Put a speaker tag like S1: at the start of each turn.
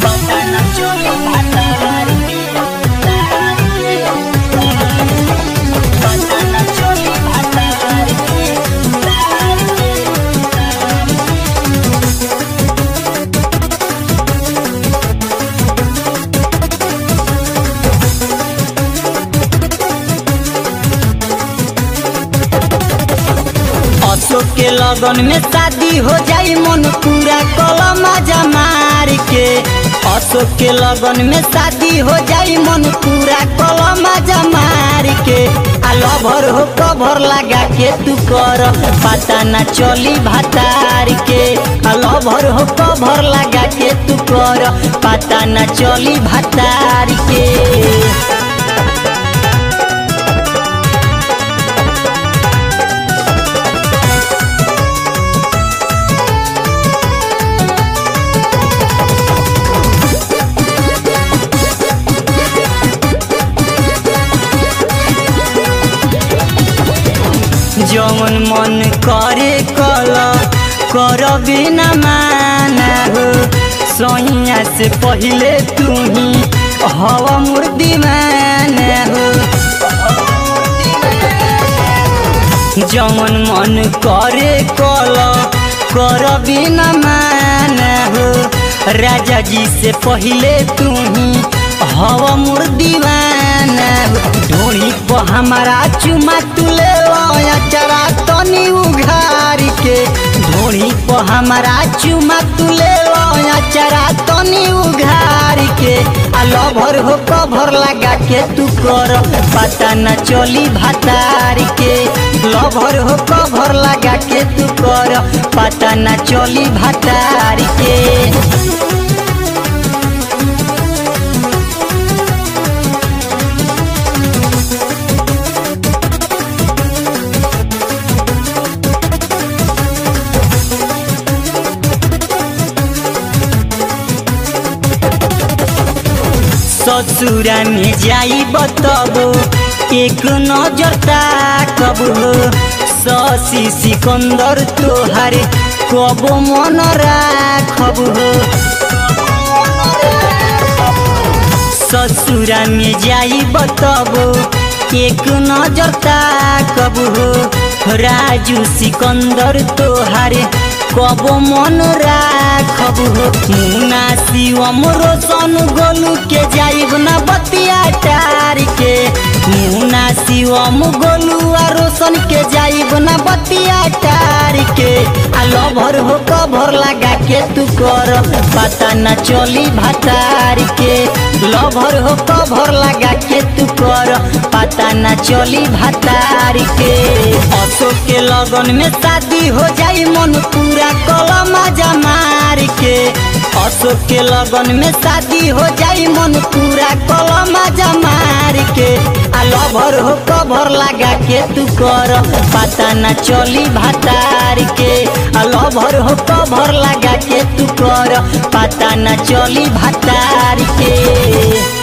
S1: पता न चली भातार के पता न चली भातार के अशोक के लगन में शादी हो जाई मन पूरा कलमा जमार के अशोक के लगन में शादी हो जाई मन पूरा कलमा जमार के आ लभर हो कभर लगा के तू कर पता न चली भातार के आ लभर हो कभर लगा के तू कर पता न चली भातार के जवन मन करे कल कर बिना माना हो सैया से पहले तू ही हवा मोर दीवाना हो जवन मन करे कल कर बिना माना हो राजा जी से पहले तू ही हवा मोर दीवाना हो ढोड़ी पर हमारा चुमा तुले चरा तनी उघार के ढोड़ी पर हमारा चुमा तुले चरा तनी उघार के आ लभर हो कभर लगा के तू कर पता न चली भातार के लभर हो कभर लगा के तू कर पता न चली भातार के ससुरा में जाई बतबो एक नजर ताकब हो ससी सिकंदर तोहारे कब मन राखब हो ससुरा में जाई बतबो एक नजर ताकब हो राजू सिकंदर तोहारे कब मन राखब हो मुना शिवम रोशन गोलू के जाइब ना बतिया टार के मुना शिवम गोलू आ रोशन के जाइब ना बतिया टार के आ लभर हो कभर लगा के तू कर पता न चली भातार के लभर हो कभर लगा के तू कर पता न चली भातार के अशोक के लगन में शादी हो जाई मन पूरा कलमा जमार के अशोक के लगन में शादी हो जाई मन पूरा कलमा जमार के आ लभर हो कभर लगा के तू कर पता न चली भातार के आ लभर हो कभर लगा के तू कर पता न चली भातार के